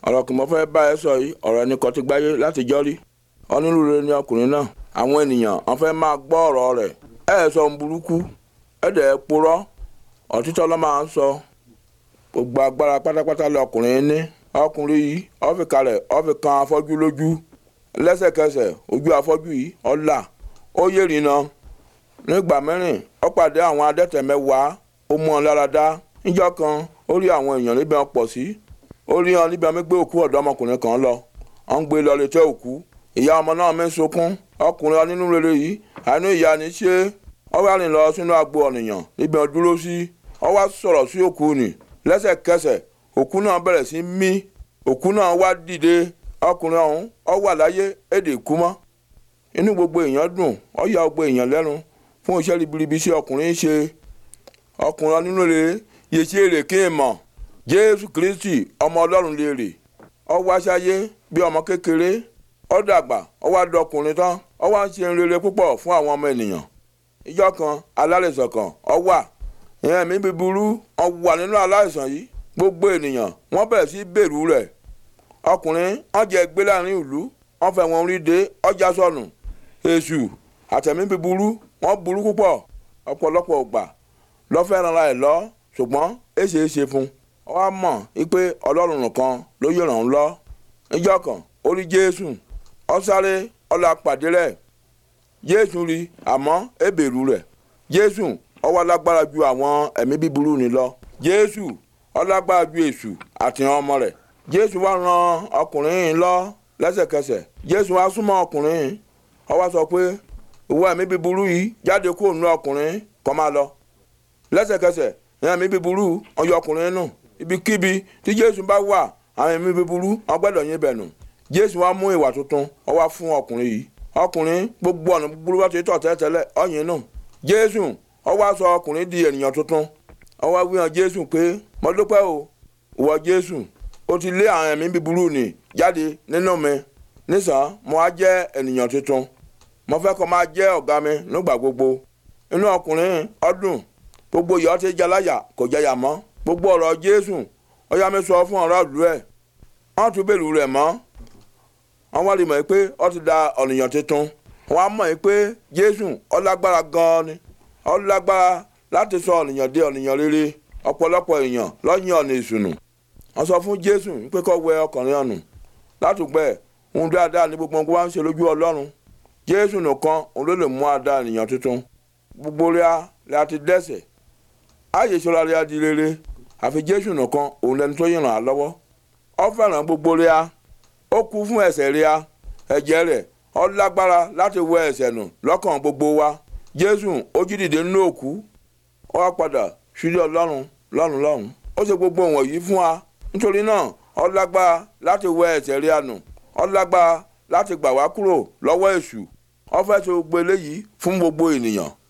ọ̀rọ̀ kì mọ́ fẹ́ bá ẹ sọ yìí ọ̀rọ̀ ẹni kan ti gbáyé láti jọ́ rí onírúurú ni ọkùnrin náà àwọn ènìyàn wọ́n fẹ́ máa gbọ́ ọ̀rọ̀ rẹ̀ ẹ ẹ̀ sọ ohun burúkú ẹ dẹ̀ ẹ purọ́ òtítọ́ ló máa ń sọ gbogbo agbára pátápátá lọkùnrin ní ọkùnrin yìí ó fi kalẹ̀ ó fi kan afọ́jú lójú lẹ́sẹ̀kẹsẹ̀ ojú afọ́jú yìí ó là ó yé rìnà nígbà mẹ́rin ó pàdé àwọn adẹ́tẹ̀ mẹ́wàá ó mú wọn lára dá níjọ́ kan ó rí àwọn èèyàn níbi wọn pọ̀ sí ó rí wọn níbi wọn gbé òkú ọ̀dọ́mọkùnrin kan lọ wọn ń gbé lọ létí òkú ìyá ọmọ náà mi ń sunkún ọkùnrin onínú rere yìí àánú ìyá ni ṣé ó wá rìn lọ sínú agbo ọ̀nìyàn níbi wọn dúró sí ó wá sọ̀rọ̀ sí òkú nì lẹ́sẹ̀kẹsẹ̀ òkú náà bẹ̀rẹ̀ sí mí òkú náà wá dìde ọkùnrin ọ̀hún ó wà láyé èdè kú mọ́ inú gbogbo èèyàn dùn ó yà gbogbo èèyàn lẹ́nu fún iṣẹ́ ribiribi sí ọkùnrin ṣe ọkùnrin onínú rere yìí ṣe èrè kí n mọ̀ jésù kristi ọmọ ọlọ́run lè rè ó wá sáyé bí ọmọ kékeré ó dàgbà ó wá dọkùnrin tán ó wá ń ṣe rere púpọ̀ fún àwọn ọmọ ènìyàn ìjọ kan alárìsàn kan ó wà ìyẹn mi búburú ó wà nínú aláìsàn yìí gbogbo ènìyàn wọ́n bẹ̀rẹ̀ sí bẹ̀rù rẹ̀ ọkùnrin wọ́n jẹ gbé láàrin ìlú wọ́n fẹ́ wọn rí dé ọjà sọnù èṣù àtẹ̀mí búburú wọ́n burú púpọ̀ ọ̀pọ̀lọpọ̀ ògbà lọ́fẹ́ ran ẹ̀ lọ ṣùgbọ́n èṣe é ṣe fún ọ wá mọ̀ wípé ọlọ́run nìkan ló yẹ ràn án lọ níjọ́ kan ó rí jésù ó sáré ọlọ́ apàdé rẹ̀ jésù rí àmọ́ èbèrú rẹ̀ jésù ó wá lágbára ju àwọn ẹ̀mí búburú ni lọ jésù ó lágbára ju èṣù àti ọmọ rẹ̀ jésù wá ran ọkùnrin yìí lọ lẹ́sẹ̀kẹsẹ̀ jésù wá súnmọ́ ọkùnrin yìí ó wá sọ pé ìwọ ẹ̀mí búburú yìí jáde kúrò nínú ọkùnrin kó máa lọ lẹ́sẹ̀kẹsẹ̀ ìyẹn ẹ̀mí búburú ọyọ ọkùnrin nù ibikíbi tí jésù bá wà àwọn ẹ̀mí búburú wọ́n gbọ́dọ̀ yín bẹ̀ nù jésù wá mú ìwà tuntun ó wá fún ọkùnrin yìí ọkùnrin gbogbo ọ̀nà búburú wá ti tọ̀ tẹ́tẹ́lẹ̀ ọ̀yìn nù jésù ó wá sọ ọkùnrin di ènìyàn tuntun ó wá wí hàn jésù pé mo dúpẹ́ o ìwọ jésù ó ti lé àwọn ẹ̀mí búburú nì jáde nínú mi nísàn mo á jẹ́ ènìyàn tuntun mo fẹ́ kó máa jẹ́ ọ̀gá mi nígbà gbogbo inú ọkùnrin ọdún gbogbo ìyọ́ ti jaláyà kò jẹyà mọ́ gbogbo ọ̀rọ̀ jésù ó yá mi sọ fún ọ̀rọ̀ ìlú ẹ̀ wọ́n tún bèrè rẹ̀ mọ́ wọ́n wá rí mọ̀ pé ó ti da ọ̀nìyàn tuntun wọ́n á mọ̀ pé jésù ó lágbára gan-an ni ó lágbára láti sọ ọ̀nìyàn dé ọ̀nìyàn rere ọ̀pọ̀lọpọ̀ èèyàn lọ́yìn ọ̀nà ìsùnù wọ́n sọ fún jésù pé kó wẹ ọkùnrin ọ̀nù látùgbẹ́ ohun dáadáa ní gbogbo nǹkan wá ń ṣe lójú ọlọ́run jésù nìkan òun ló lè mú àdá ènìyàn tuntun gbogbo rẹ̀ la ti dẹ́ṣẹ̀ ààyè ìṣọ́ra rẹ̀ di rere àfi jésù nìkan òun lẹni tó yìnrán á lọ́wọ́ ó fẹ́ràn gbogbo rẹ̀ ó kú fún ẹ̀ṣẹ̀ rẹ̀ ẹ̀jẹ̀ rẹ̀ ó lágbára láti wẹ ẹ̀ṣẹ̀ nù lọ́kàn gbogbo wa jésù ó jí dìde nínú òkú ó wá padà sílé ọlọ́run lọ́run lọ́run ó ṣe gbogbo wọ̀nyí fún wa nítorí náà ó lágbára láti wẹ ẹ̀ṣẹ̀ rẹ̀ nù ó lágbára láti gbà wá kúrò lọ́wọ́ èṣù ó fẹ́ ṣe gbogbo eléyìí fún gbogbo ènìyàn